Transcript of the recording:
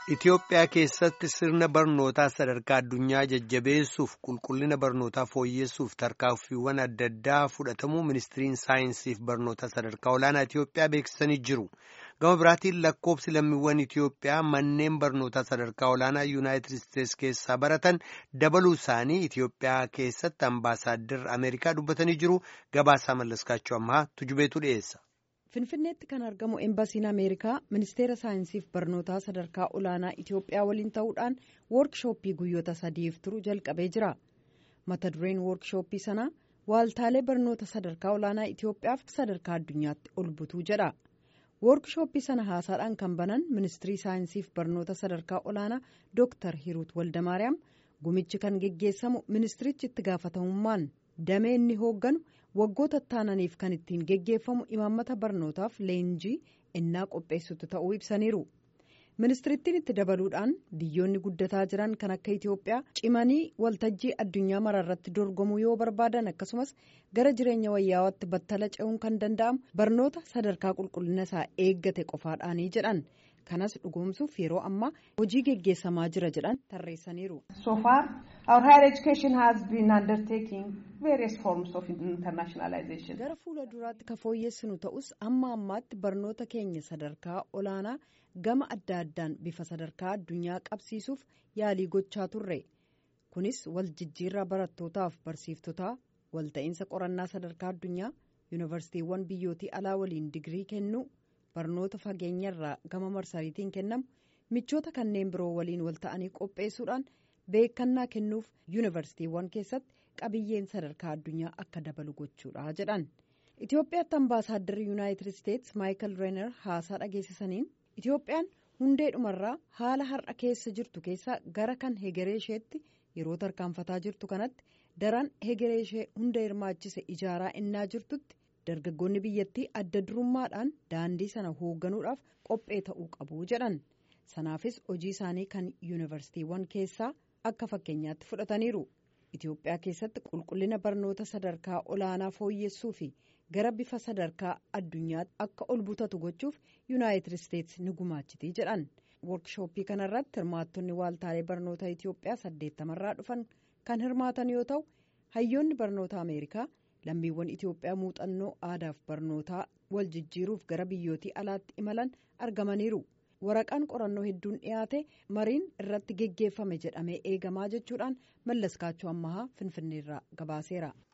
Itoophiyaa keessatti sirna barnootaa sadarkaa addunyaa jajjabeessuuf qulqullina barnootaa fooyyessuuf tarkaanfiiwwan adda addaa fudhatamuu ministiriin saayinsii fi barnoota sadarkaa olaanaa Itoophiyaa beeksisanii jiru. Gama biraatiin lakkoobsi lammiiwwan Itoophiyaa manneen barnootaa sadarkaa olaanaa Yuunaayitid Isteetsi keessaa baratan dabaluu isaanii Itoophiyaa keessatti ambaasaaddar Ameerikaa dubbatanii jiru. Gabaasaa mallaskaachuu ammaa tujubeetu dhiyeessa. Finfinneetti kan argamu Eembasiin Ameerikaa ministeera saayinsiif barnootaa sadarkaa olaanaa Itoophiyaa waliin ta'uudhaan woorkishooppii guyyoota sadiif turu jalqabee jira. Mata dureen woorkishooppii sanaa waaltaalee barnoota sadarkaa olaanaa Itoophiyaaf sadarkaa addunyaatti ol butuu jedha. Woorkishooppii sana haasaadhaan kan banan ministirii saayinsiif barnoota sadarkaa olaanaa Dr. Hiruut Waldamaariyaam gumichi kan geggeessamu ministirichi itti gaafatamummaan damee inni hoogganu waggoota taananiif kan ittiin geggeeffamu imaammata barnootaaf leenjii innaa qopheessutu ta'uu ibsaniiru. ministirittiin itti dabaluudhaan biyyoonni guddataa jiran kan akka itiyoophiyaa cimanii waltajjii addunyaa maraarratti dorgomuu yoo barbaadan akkasumas gara jireenya wayyaawatti battala ce'uun kan danda'amu barnoota sadarkaa qulqullina isaa eeggate qofaadhaanii jedhan kanas dhugoomsuuf yeroo ammaa hojii geggeessamaa jira jedhan tarreessaniiru. So far our higher education has been undertaking various forms of internationalization. Gara fuula duraatti ka fooyyessinu ta'us amma ammaatti barnoota keenya sadarkaa olaanaa gama adda addaan bifa sadarkaa addunyaa qabsiisuuf yaalii gochaa turre kunis wal jijjiirraa barattootaaf barsiiftotaa walta'iinsa qorannaa sadarkaa addunyaa yuunivarsiitiiwwan biyyootii alaa waliin digirii kennuu barnoota fageenyarraa gama marsariitiin kennamu michoota kanneen biroo waliin wal ta'anii qopheessuudhaan beekannaa kennuuf yuunivarsiitiiwwan keessatti qabiyyeen sadarkaa addunyaa akka dabalu gochuudha jedhan itiyoophiyaatti ambaasaadarri yuunaayitid isteetsi maayikal reener haasaa dhageessisaniin itiyoophiyaan hundeedhumarraa haala har'a keessa jirtu keessaa gara kan hegeree isheetti yeroo tarkaanfataa jirtu kanatti daran hegeree ishee hunda hirmaachise ijaaraa innaa jirtutti dargaggoonni biyyattii adda durummaadhaan daandii sana hoogganuudhaaf qophee ta'uu qabu jedhan sanaafis hojii isaanii kan yuunivarsiitiiwwan keessaa akka fakkeenyaatti fudhataniiru itiyoophiyaa keessatti qulqullina barnoota sadarkaa olaanaa fooyyessuu fi gara bifa sadarkaa addunyaatti akka ol butatu gochuuf yuunaayitid isteetsi ni gumaachitii jedhan woorkishooppii kanarratti hirmaattonni waaltaalee barnoota itiyoophiyaa saddeettamarraa dhufan kan hirmaatan yoo ta'u hayyoonni barnoota ameerikaa lammiiwwan itiyoophiyaa muuxannoo aadaaf barnootaa wal jijjiiruuf gara biyyootii alaatti imalan argamaniiru waraqaan qorannoo hedduun dhiyaate mariin irratti geggeeffame jedhamee eegamaa jechuudhaan mallaskaachuu ammahaa finfinneerraa gabaaseera.